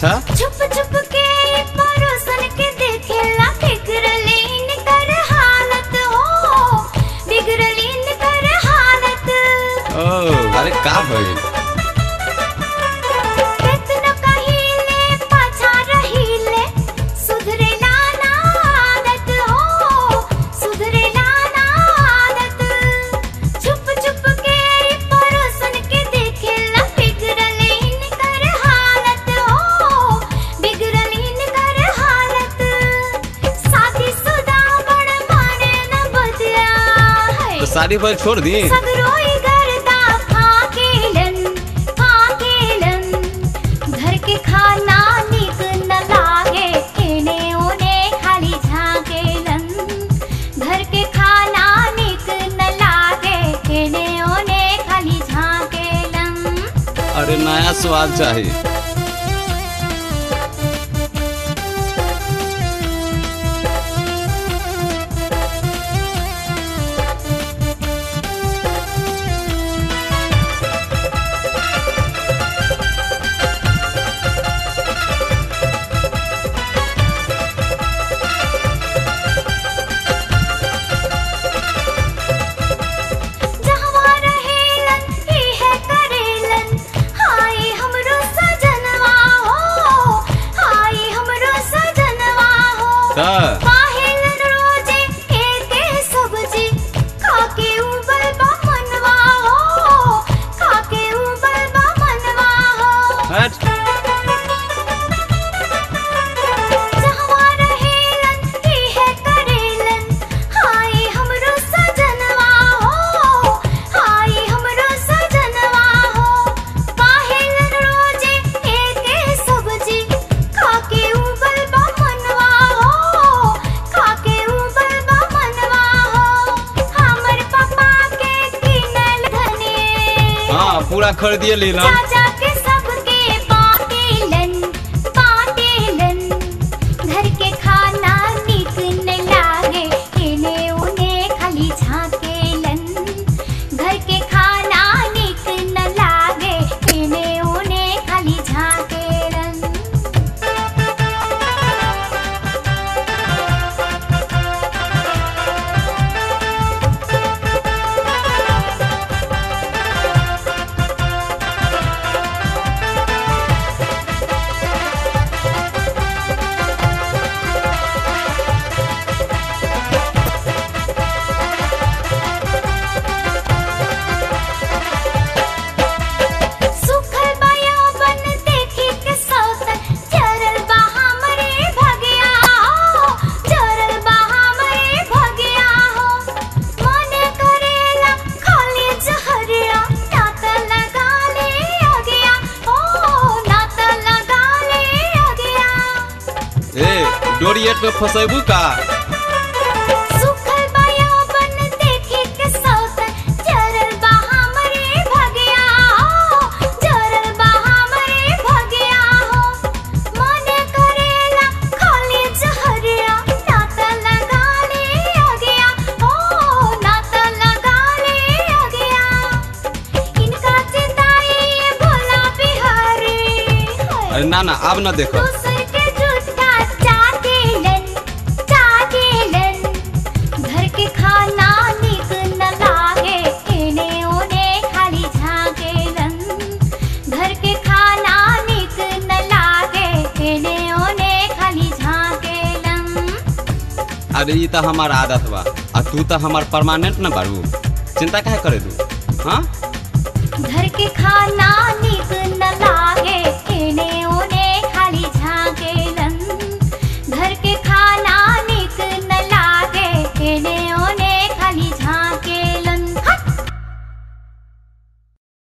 अच्छा छुप छुप के परोसन के देखेला बिगड़लीन कर हालत हो बिगड़लीन कर हालत ओ अरे का भइल केतनो कहिले पाछा रहिले सुधरेला ना आदत हो सुधरेला ना आदत छुप छुप के परोसन के देखेला बिगड़लीन कर हालत हो बिगड़लीन कर हालत शादी सुदा बड़ माने न बदिया है तो शादी पर छोड़ दी सगरोई गर्दा फाकेलन फाकेलन घर के खाना निक न लागे एने ओने खाली झाकेलन घर के खाना निक न लागे एने ओने खाली झाकेलन अरे नया स्वाद चाहिए जहवा रहेलन इहे करेलन हाय हमरो सजनवा हो हाय हमरो सजनवा हो का काहेलन रोजे एके सब्जी खाके उबल बा मनवा हो खाके उबल बा मनवा हो हट जहवा रहेलन इहे करेलन हाय हमरो सजनवा हो हाय हमरो सजनवा हो काहेलन रोजे एके सब्जी खाके उबल बा मनवा हो खाके उबल बा मनवा हो हमर पापा के किनल धने हाँ पूरा खरीदिए लीलन चाचा के सबके बाटेलन बाटेलन घर के खाना नीक न लागे एने ओने खाली झाकेलन घर के खाना नीक न लागे एने ओने खाली झाकेलन सुखल बाया बन देखी के सौतन चरल बा हमरे भगिया हो चरल बा हमरे भगिया हो मन करेला खाली जहरिया नात लगा ले अगिया ओ नात लगा ले अगिया ए डोरिएट में फसेबू का सुखल बाया बन देखी के सौतन चरल बा हमरे भगिया हो चरल बा हमरे भगिया हो मन करेला खाली जहरिया नात लगा ले अगिया ओ नात लगा ले अगिया इनका चिताई भोला बिहारी अरे ना ना अब ना देखो दूसर के जूठा चाटेलन चाटेलन घर के खाना निक न लागे एने ओने खाली झाकेलन घर के खाना निक न लागे एने ओने खाली झाकेलन अरे ये तो हमार आदत बा आ तू तो हमार परमानेंट न बारू चिंता काहे करे तू हाँ घर के खाना